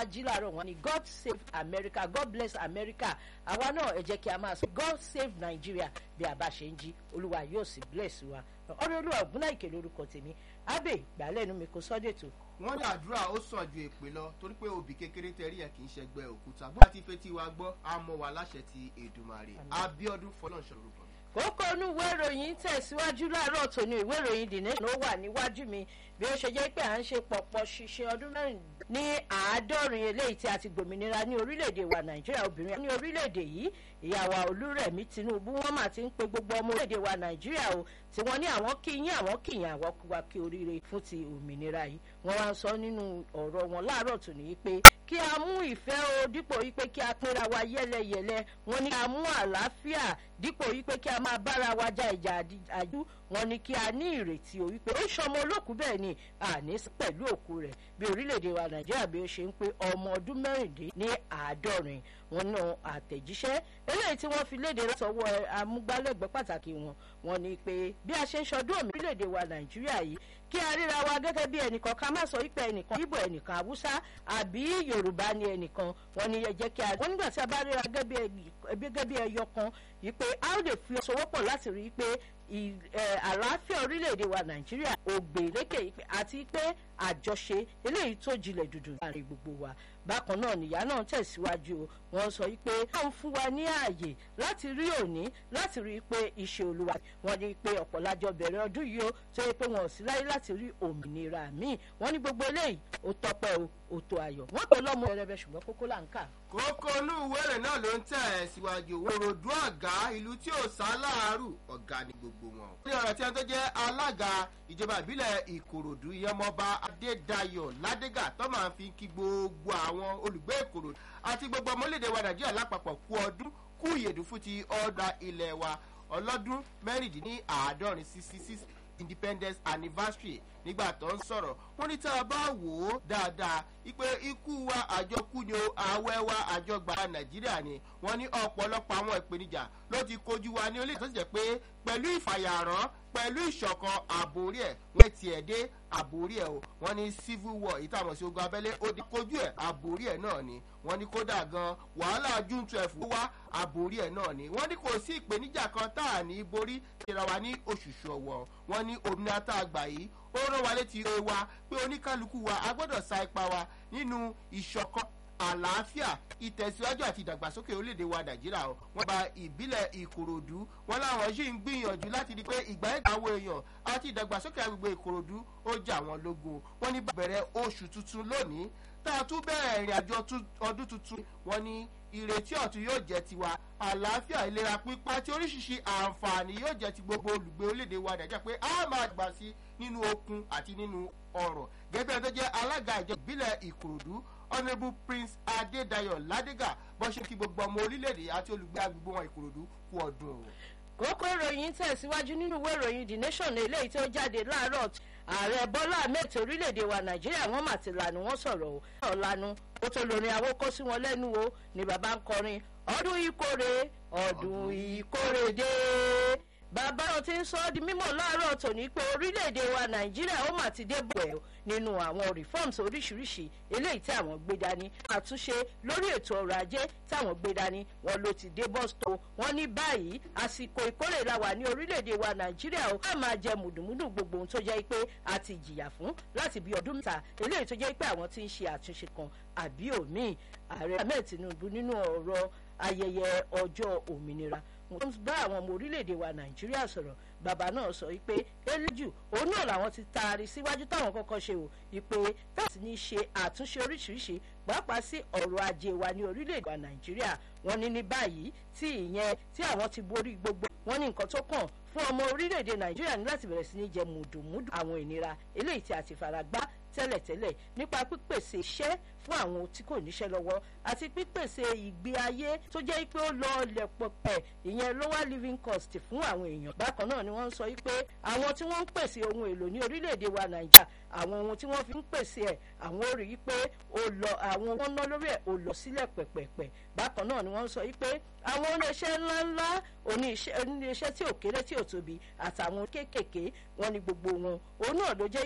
jí láàárọ̀ wọn ni god save america god bless america àwa náà ẹ jẹ́ kí a máa sọ god save nigeria bí a bá ṣe ń jí olúwa yóò sì bless wa ọ̀rẹ́ olúwa ògúnláìkè lórúkọ tèmi abe gbàlẹ́nu mi kò sọ́dẹ̀tò wọ́n ní àdúrà ó sàn ju èpè lọ torí pé òbí kékeré tẹ̀rí ẹ̀ kì í ṣẹgbẹ́ òkúta bó ti fetí wa gbọ́ á mọ wa láṣẹ ti èdùmàrè abiodun fọlọ́nṣọ́ lórúkọ mi. kókó inú ìwé ìròyìn tẹ̀síwájú láàárọ̀ tòní ìwé ìròyìn the nation ló wà níwájú mi bí ó ṣe jẹ́ pé à ń ṣe pọ̀pọ̀ ṣiṣẹ́ ọdún mẹ́rin ní àádọ́rin eléyìí tí a ti gbòmìnira ní orílẹ̀-èdè wa nàìjíríà obìnrin ní orílẹ̀-èdè yìí ìyàwó olúrẹ̀mí tinubu wọ́n mà ti ń pe gbogbo ọmọ orílẹ̀-èdè wa nàìjíríà o tí wọ́n ní àwọn kí yín àwọn kì yín àwọn wa kí oríire fún ti òmìnira yìí wọ́n wá ń sọ nínú ọ̀rọ̀ wọn láàárọ̀ tòní yìí pé kí a mú ìfẹ́ o dípò yìí pé kí a pínra wa yẹ́lẹyẹ̀lẹ wọ́n ní kí a mú àlàáfíà dípò yìí pé kí a máa bára wa ja ìjà àjú wọ́n ní kí a ní ìrètí o wípé ó ṣọmọ olókùú bẹ́ẹ̀ ni àní pẹ̀lú òkú rẹ̀ bí orílẹ̀-èdè wa nàìjíríà bí ó ṣe ń pé ọmọ ọdún mẹ́rìndín ní àádọ́rin wọn náà àtẹ̀jíṣẹ́ eléyìí tí wọ́n fi léde látọwọ́ amúgbálẹ́gbẹ̀ẹ́ pàtàkì wọn wọn ni pé bí a ṣe ń ṣọdún òmìnira orílẹ̀-èdè wa nàìjíríà yìí kí a ríra wa gẹ́gẹ́ bí ẹnìkan ká má sọ wípé ẹnìkan ibo ẹnìkan haúsá àbí yorùbá ni ẹnìkan wọn ni ẹ jẹ́ kí a wọn nígbà tí a bá ríra gẹ́gẹ́ bí ẹyọ kan yìí pé a ó lè fi ọsowọ́pọ̀ láti rí i pé àlàáfíà orílẹ̀-èdè wa nàìjíríà ògbèlékè àti pé àjọṣe eléyìí tó jinlẹ̀ dùdù láàrin gbogbo wa bákan náà nìyá náà tẹ̀síwájú o wọ́n sọ pé wọ́n fún wa ní ààyè láti rí òní láti rí i pé iṣẹ́ olúwa wọ́n ní pé ọ̀pọ̀lájọ bẹ̀rẹ̀ ọdún yìí ó tó yẹ pé wọn ò sí láyé láti rí òmìnira míì wọ́n ní gbogbo eléyìí ó tọpẹ́ o ó tó ayọ̀ wọ́n tó lọ́mọ rẹ̀rẹ̀ ṣùgbọ́n kókó là ń kà. kókó inú ìwéèrè náà ló ń tẹ̀ ẹ́ síwájú òròdú ọ̀gá ìlú tí ò sá láàárù ọ̀gá ni gbogbo wọn. ní ọ̀rọ̀ tí wọ́n tó jẹ́ alága ìjọba ìbílẹ̀ ìkòròdú ìyẹmọba adédayọ̀ ládégà tó máa fi kí gbogbo àwọn olùgbé ìkòròdú àti gbogbo ọmọlédè wa nàìjíríà lápapọ̀ kú ọdún kú ìyèdú fún ti ọ̀dà ilẹ̀ wa ọlọ́dún mẹ́rìndínláàádọ́rin sixty six independence anniversary nígbà tó ń sọ̀rọ̀ wọ́n ní tá a bá wò ó dáadáa ipe ikú wa àjọkú ni o àwẹ̀ wa àjọgbà nàìjíríà ni wọ́n ní ọ̀pọ̀lọpọ̀ àwọn ìpèníjà ló ti kojú wa ní orílẹ̀ tó sì jẹ́ pé pẹ̀lú ìfàyàrán pẹ̀lú ìṣọ̀kan àbórí ẹ̀ wọ́n ti ẹ̀ dé àbórí ẹ̀ o wọ́n ní civil war èyí táwọn sí ogun abẹ́lé ó di kojú ẹ̀ àbórí ẹ̀ náà ni wọ́n ní kódà gan wàhálà june twelve wá àbórí ẹ̀ náà ni wọ́n ní kò sí ìpèníjà kan tá à ní borí ìra wa ní oṣù ṣọ̀wọ̀ wọ́n ní òmìnira tá a gbà yìí ó rán wa létí ẹ wa pé oníkálukú wa a gbọ́dọ̀ sa ipa wa nínú ìṣọ̀kan àlàáfíà ìtẹ̀síwájú àti ìdàgbàsókè orílẹ̀-èdè wa nàìjíríà o wọ́n gba ìbílẹ̀ ìkòròdú wọn láwọn yìí ń gbìyànjú láti di pé ìgbà ẹ̀ka àwọn èèyàn àti ìdàgbàsókè agbègbè ìkòròdú ó jà wọ́n lógun wọ́n ní bẹ̀rẹ̀ oṣù tuntun lónìí tá a tún bẹ̀rẹ̀ ìrìn àjò ọdún tuntun wọ́n ní ìrètí ọ̀tún yóò jẹ́ tiwa àlàáfíà ìlera pípa àti oríṣiríṣi àǹfààní yóò jẹ́ ti gbogbo olùgbé orílẹ̀-èdè wa nàìjíríà pé a máa gbà sí nínú okun àti nínú ọ̀rọ̀ gẹ́gẹ́ bí tó jẹ́ alága ìjọ ìbílẹ̀ ìkòròdú honourable prince adédayọ̀ ládégà bó ṣe kí gbogbo ọmọ orílẹ̀-èdè àti olùgbé agbègbè wọn ìkòròdú kú ọdún o. kókó ìròyìn tẹ̀síwájú nínú ìwé ìròyìn the nation eléyìí tó jáde láàárọ̀ ààrẹ bọ́lá ahmed orílẹ̀-èdè wa nàìjíríà wọ́n mà ti lànà wọ́n sọ̀rọ̀ o ọ̀lànà ó tó lórin àwọn kó sí wọn lẹ́nu o ni bàbá ń kọrin ọdún ìkórè ọdún ìkórè dé bàbá wọn ti ń sọ ọ́ di mímọ̀ láàárọ̀ tòní pé orílẹ̀-èdè wa nàìjíríà ó mà ti dé bọ̀ ẹ̀ nínú àwọn reforms oríṣiríṣi eléyìí tí àwọn gbé dání àtúnṣe lórí ètò ọrọ̀ ajé táwọn gbé dání wọn ló ti dé bọ́sítò wọn ní báyìí àsìkò ìkórè la wà ní orílẹ̀-èdè wa nàìjíríà ó ká máa jẹ mùdùmùdù gbogbo ohun tó jẹ́ pé a ti jìyà fún láti bí ọdún mẹ́ta eléyìí tó jẹ́ pé àwọn ti ń ṣe àtúnṣe kan àbí òmíì ààrẹ ahmed tinubu nínú ọ̀rọ̀ ayẹyẹ ọjọ́ òmìnira wọ́n bá àwọn ọmọ orílẹ̀-èdè wa nàìjíríà sọ̀rọ̀ bàbá náà sọ wípé eléjù òun náà làwọn ti taari síwájú táwọn kọ́kọ́ ṣe o ìpè táàtì ní ṣe àtúnṣe oríṣiríṣi pàápàá sí ọ̀rọ̀ ajé wa ní orílẹ̀-èdè wa nàìjíríà wọ́n ní ní báyìí tí ìyẹn tí àwọn ti borí gbogbo wọ́n ní nǹkan tó kàn fún ọmọ orílẹ̀-èdè nàìjíríà ní láti bẹ̀rẹ̀ sí ní jẹ mùdùmùdù àwọn ìnira eléyìí tí a ti fara gbá tẹ́lẹ̀tẹ́lẹ̀ nípa pípèsè iṣẹ́ fún àwọn tí kò níṣẹ́ lọ́wọ́ àti pípèsè ìgbé ayé tó jẹ́ pé ó lọ lẹ̀pọ̀pẹ̀ ìyẹn lower living cost fún àwọn èèyàn. bákan náà ni wọ́n ń sọ pé àwọn tí wọ́n ń pèsè ohun èlò ní orílẹ̀-èdè wa nàìjíríà àwọn ohun tí wọ́n fi ń pèsè ẹ̀ àwọn ò rí i pé ó lọ àwọn wọn ná lórí ẹ̀ ó lọ sílẹ̀ pẹ̀pẹ̀pẹ̀ bákan náà ni wọ́n ń sọ pé àwọn oníṣẹ́ ńláńlá oníṣẹ́ tí ò kéré tí ò tóbi àtàwọn kéékèèké wọn ni gbogbo wọn òun náà ló jẹ́